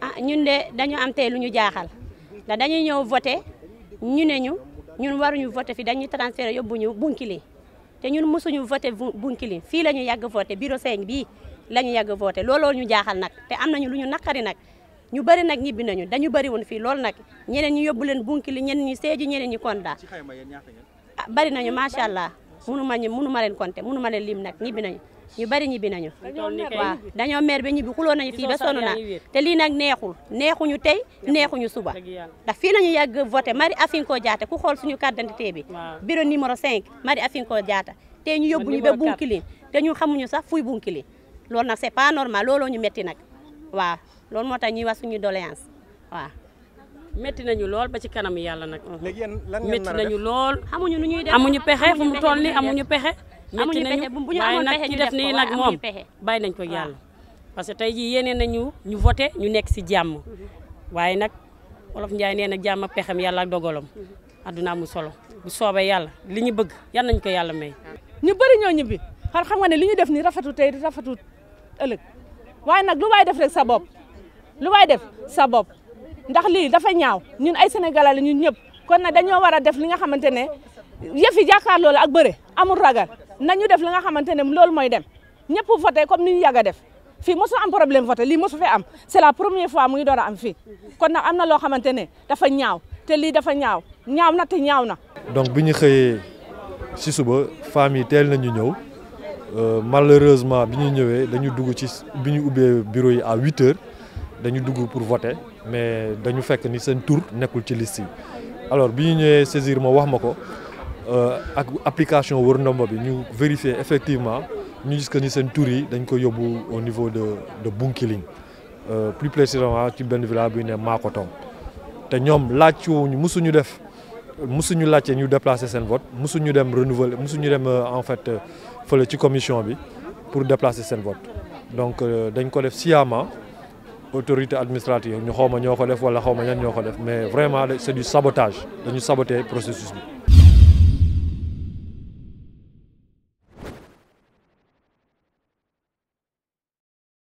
ah ñun de dañu am tey lu ñu jaaxal ndax dañuy ñëw voté ñu ne ñu ñun waruñu voté fi dañuy transféré yóbbu ñu Bounkiling te ñun mosuñu voté Bounkiling fii la ñu yàgg voté bureau 5 bii la ñu yàgg voté looloo ñu jaaxal nag te am nañu lu ñu naqari nag ñu bëri nag ñibbi nañu dañu bëri woon fii loolu nag ñeneen ñu yóbbu leen Bounkiling ñeneen ñi Sédhiou ñeneen ñi Kolda ah bëri nañu macha allah munu ma ñu munu ma leen compter munu ma leen lim nag ñibbi nañu ñu bëri ñibbi nañu waaw dañoo mer ba ñibbi xuloo nañu fii ba sonn na te lii nag neexul neexuñu tey neexuñu suba ndax fii lañu yàgg voté Marie Afinko Diatta ku xool suñu carte d'identité bi bureau numéro 5 Marie Afinko Diatta te ñu yóbbu ñu ba Bounkiling te ñu xamuñu sax fuy Bounkiling loolu nag c'est pas normal looloo ñu metti nag waaw loolu moo tax ñuy wax suñu doléance waaw métti nañu lool ba ci kanam yàlla nag léegi yéen lan ngeen métti nar a def nañu lool xamuñu nu ñuy def amuñu pexe fu mu toll nii amuñu amuñu pexe métti amuñu nañu pexe bu ñu waaye amoon nag pexe ci ñu def def ko, nii waaye nag amuñu moom pexe. bàyyi nañ ko waaw. yàlla parce que tey jii yéene nañu ñu voté ñu nekk si jàmm waaye nag wolof Njaay nee na jàmm ak pexem yàlla ak dogalam adduna amul solo bu soobee yàlla li ñu bëgg yan nañ ko yàlla may ñu bëri ñoo ñibbi xar xam nga ne li ñu def ni rafetu tey rafetu ëllëg waaye nag lu waay def rek sa bopp lu waay def sa bopp ndax lii dafa ñaaw ñun ay sénégalais la ñun ñëpp kon nag dañoo war a def li nga xamante ne yëf yi jàkkaarloo la ak bëre amul ragal nañu def li nga xamante ne loolu mooy dem ñëpp voté comme ni ñu yàgg a def fii mosu am problème voté lii mosu fi am c'est la première fois muy door a am fii kon nag am na loo xamante ne dafa ñaaw te lii dafa ñaaw ñaaw na te ñaaw na donc bi ñu xëyee ci suba femmes yi teel nañu ñëw euh, malheureusement bi ñu ñëwee dañu dugg ci bi ñu ubbee bureau yi à huit heures dañu dugg pour voter mais dañu fekk ni seen tour nekkul ci liste yi alors bi ñu ñëwee saisir ma wax ma ko euh, ak application wër ndomba bi ñu vérifier effectivement ñu gis que ni seen tour yi dañ ko yóbbu au niveau de de Bounkiling euh, plus précisément ci benn village bi ne Makotong te ñoom laaj wuñu musuñu def musuñu laajte ñu déplacer seen vote musuñu dem renouveler musuñu dem euh, en fait euh, fële ci commission bi pour déplacer seen vote donc euh, dañ ko def sciemment autorité administrative ñu xaw ma ñoo ko def wala xaw ma ñan ñoo ko def mais vraiment c'est du sabotage dañu saboter processus bi